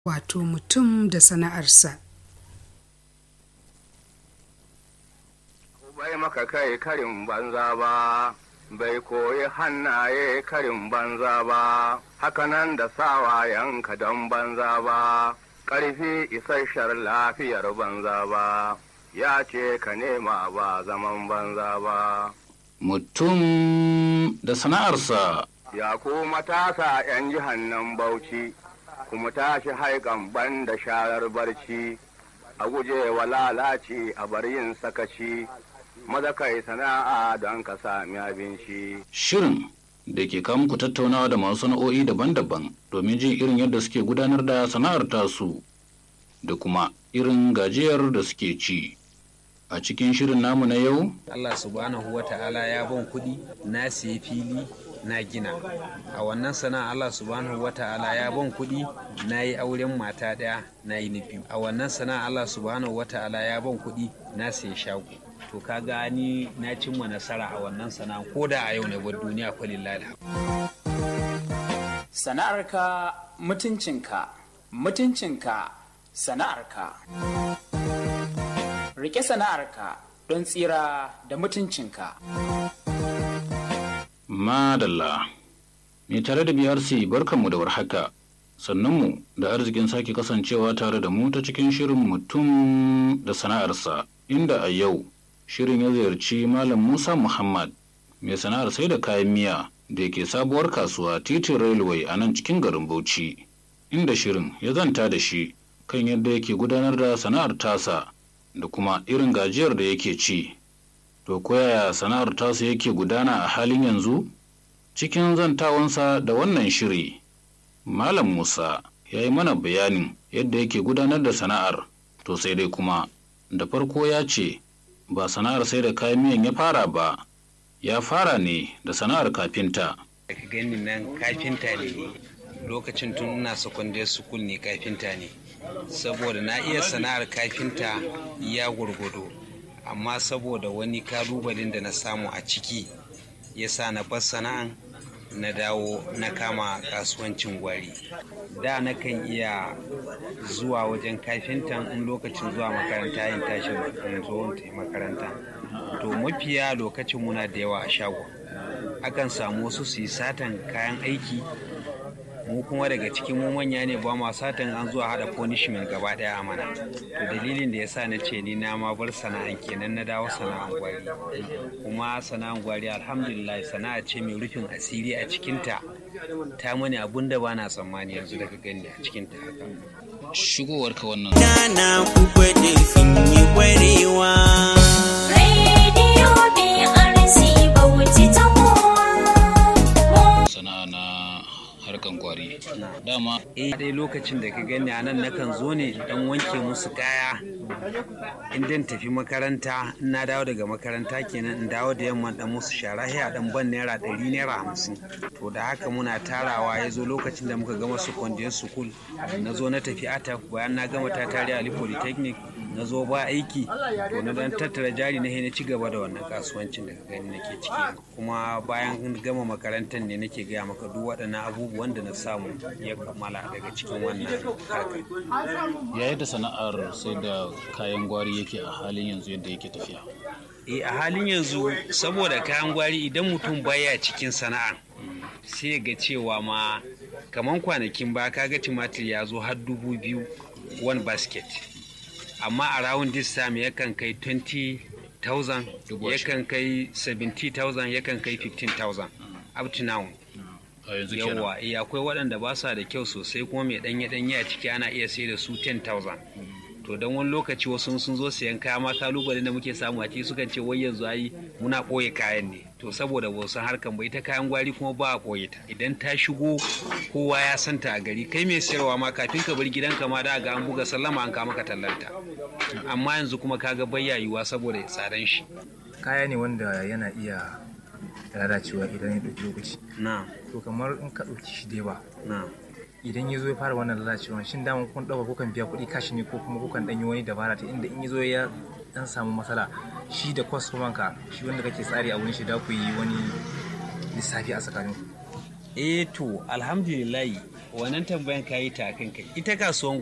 wato mutum da sana'arsa. bai maka kai karin banza ba bai koyi hannaye karin banza ba hakanan da sawayenka don banza ba ƙarfi isasshar lafiyar banza ba ya ce ka nema ba zaman banza ba Mutum da sana'arsa ya ku matasa 'yan jihannan bauchi kuma tashi haikan ban da sharar barci a guje wa lalaci a bar yin sakaci maza kai sana'a don ka sami abinci. shirin da ke kawo muku tattaunawa da masu sana'o'i daban-daban domin jin irin yadda suke gudanar da sana'ar tasu da kuma irin gajiyar da suke ci. A cikin shirin namu na yau, Allah subhanahu wa ta'ala ya ban kuɗi na siya fili na gina a wannan sana'a Allah subhanahu wa ta'ala ya ban kuɗi na yi auren mata ɗaya na yi na biyu a wannan sana'a Allah subhanahu wa ta'ala ya ban kuɗi na siya shago to kaga ni na cimma nasara a wannan sana'a ko da a yau ne bar duniya kwalillahi Sana'arka mutuncinka, mutuncinka sana'arka. Rike sana'arka don tsira da mutuncinka. Madalla. Mai tare da BRC barkanmu da warhaka. Sannunmu da arzikin sake kasancewa tare da mu ta cikin shirin mutum da sana'arsa, inda a yau shirin ya ziyarci Malam Musa Muhammad, mai sana'ar sai da kayan miya da ke sabuwar kasuwa titin railway a nan cikin garin Bauchi, inda shirin ya zanta da shi kan yadda yake gudanar da sana'ar tasa da kuma irin gajiyar da yake ci. To koyaya sana'ar tasa yake gudana a halin yanzu? Cikin zantawansa da wannan shiri, Malam Musa ya yi mana bayanin yadda yake gudanar da sana'ar, to sai dai kuma da farko ya ce ba sana'ar sai da kayan miyan ya fara ba, ya fara ne da sana'ar kafinta. ka gani nan kafinta ne lokacin tun ina secondary school ne kafinta ne saboda na iya sana'ar kafinta ya gurgudu amma saboda wani kalubalen da na samu a ciki ya sa na bar sana'an na dawo na kama kasuwancin gwari da na kan iya zuwa wajen kafintan in lokacin zuwa makaranta yin tashin in zo in makaranta to mafiya lokacin muna da yawa a shagon akan samu wasu su yi satan kayan aiki mu kuma daga cikin mu manya ne ba ma satan an zuwa hada punishment gaba daya a mana to dalilin da yasa na ce ni na ma bar sana'an kenan na dawo sana'an gwari kuma sana'an gwari alhamdulillah sana'a ce mai rufin asiri a cikinta ta mani abun da bana tsammani yanzu daga gani a cikinta haka Shigowarka wannan Nana ku gwada sun yi kwarewa. Radio BRC Bauchi ta kowa. sana'a na harkan kwari. Dama eh dai lokacin da ka gani a nan nakan zo ne dan wanke musu kaya in dan tafi makaranta in na dawo daga makaranta kenan in dawo da yamma dan musu shara a dan ban naira ɗari naira hamsin to da haka muna tarawa ya zo lokacin da muka gama secondary school na zo na tafi ata bayan na gama ta tare ali polytechnic na zo ba aiki to na dan tattara jari na na ci gaba da wannan kasuwancin da ka gani nake ciki kuma bayan gama makarantar ne nake gaya maka duk waɗannan abubuwan da na samu ya kammala daga cikin wannan harkar ya yadda sana'ar sai da kayan gwari yake a halin yanzu yadda yake tafiya. e a halin yanzu saboda kayan gwari idan mutum baya cikin sana'a sai ga cewa ma kaman kwanakin ba kaga tumatir ya zo har dubu biyu one basket amma a round this time yakan kai 20,000 yakan kai 70,000 yakan kai 15,000 up to now A yanzu kenan. yawa eh akwai waɗanda ba sa da kyau sosai kuma mai ɗanye ɗanye a ciki ana iya sai da su 10,000 to don wani lokaci wasu sun zo sayan kaya ma kalubalen da muke samu a ciki sukan ce wai yanzu ayi muna ɓoye kayan ne to saboda ba san harkan ba ita kayan gwari kuma ba a ɓoye ta idan ta shigo kowa ya santa a gari kai mai sayarwa ma kafin ka bar gidanka ma da ga an buga sallama an kama ka tallanta amma yanzu kuma kaga bayya yiwuwa saboda tsadan shi kaya ne wanda yana iya lalacewa idan ya ɗauki lokaci na to kamar in ka ɗauki shi da yawa na idan ya zo ya fara wannan lalacewa shin dama kun ɗauka kukan biya kuɗi kashi ne ko kuma kukan ɗanyi wani dabara ta inda in ya zo ya ɗan samu matsala shi da kwastoman ka shi wanda kake tsari a wurin shi da ku yi wani lissafi a tsakanin eh to alhamdulillahi wannan tambayan ka yi ta kan kai ita kasuwan